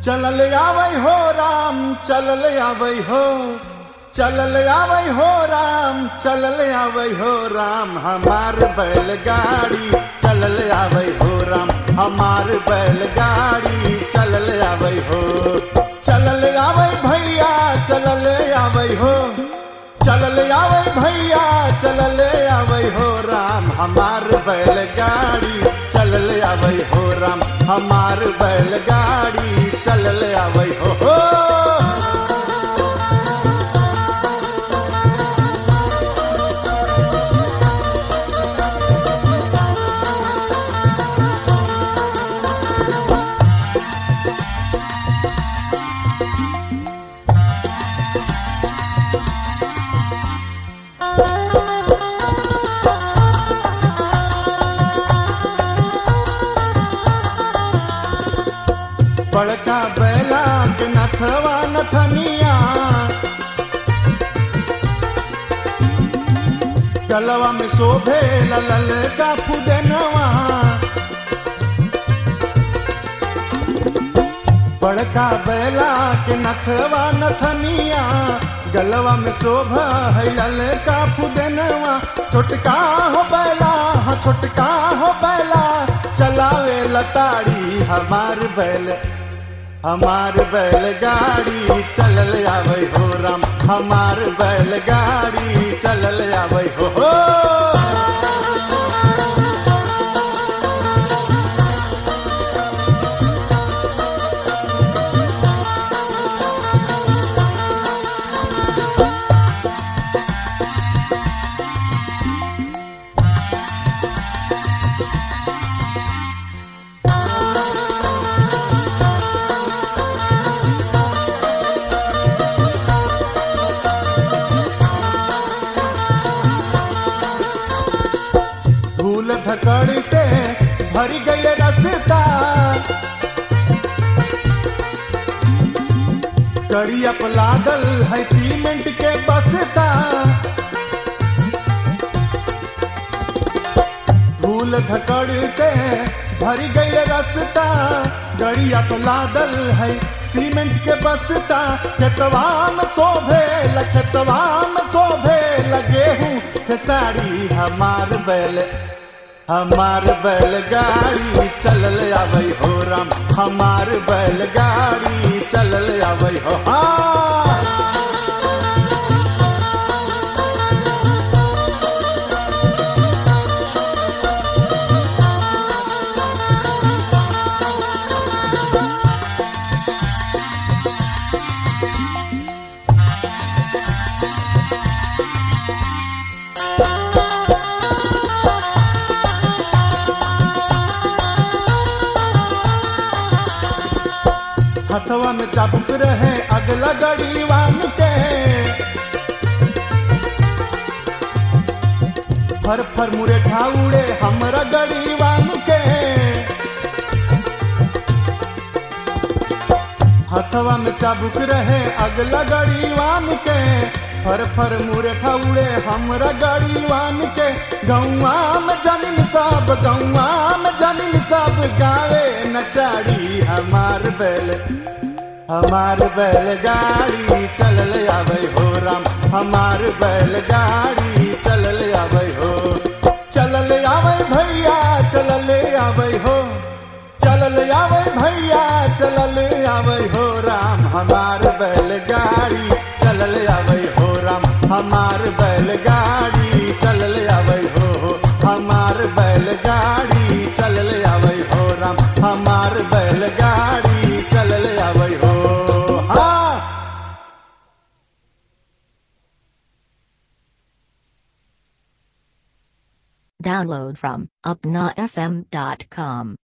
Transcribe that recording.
चलल आवै हो राम चलल आवै हो चलल आवै हो राम चलल आवै हो राम हमार बैलगाड़ी चलल आवै हो राम हमार बैलगाड़ी चलल आवै हो चलल आवै भैया चलल आवै हो चलल आवै भैया चलल आवै हो राम हमार बैलगाड़ी चलल आवै हो राम हमार बैलगाड़ी चलल आवै हो, हो। बड़का बैला के नथवा नथनिया गलवा में शोभे ललल का फुदनवा बड़का बैला के नथवा नथनिया गलवा में शोभा है लल का फुदनवा छोटका हो बैला हाँ छोटका हो बैला चलावे लताड़ी हमार बैल हमार बैलगाड़ी चलल आवै हो राम हमार बैलगाड़ी चलल आवै हो, हो। धूल धकड़ से भर गए रस्ता कड़िया लादल है सीमेंट के बसता धूल धकड़ से भर गए रस्ता गड़िया लादल है सीमेंट के बसता खेतवा में शोभे खेतवा में शोभे लगे हूँ खेसारी हमार बैल हमार बैलगाड़ी चलल आवै हो राम हमार बैलगाड़ी चलल आवै हो हाँ हथवा में चाबुक रहे अगला गड़ीवान के फर फर मुरे ठाउड़े हमरा गड़ीवान के हथवा में चाबुक रहे अगला गड़ीवान के फर फर मुरे ठाउड़े हमरा गड़ीवान के गौआ में जमीन सब गौआ में जमीन सब गावे नचाड़ी हमार बैल हमार बैलगाड़ी चलल आवै हो राम हमार बैलगाड़ी चलल आवै हो चलल आवै भैया चलल आवै हो चलल आवै भैया चलल आवै हो राम हमार बैलगाड़ी चलल आवै हो राम हमार बैलगाड़ी चलल आवै हो हमार बैलगाड़ी चलल आवै हो राम हमार बैलगाड़ी चलल आवै हो हाँ Download from upnafm.com.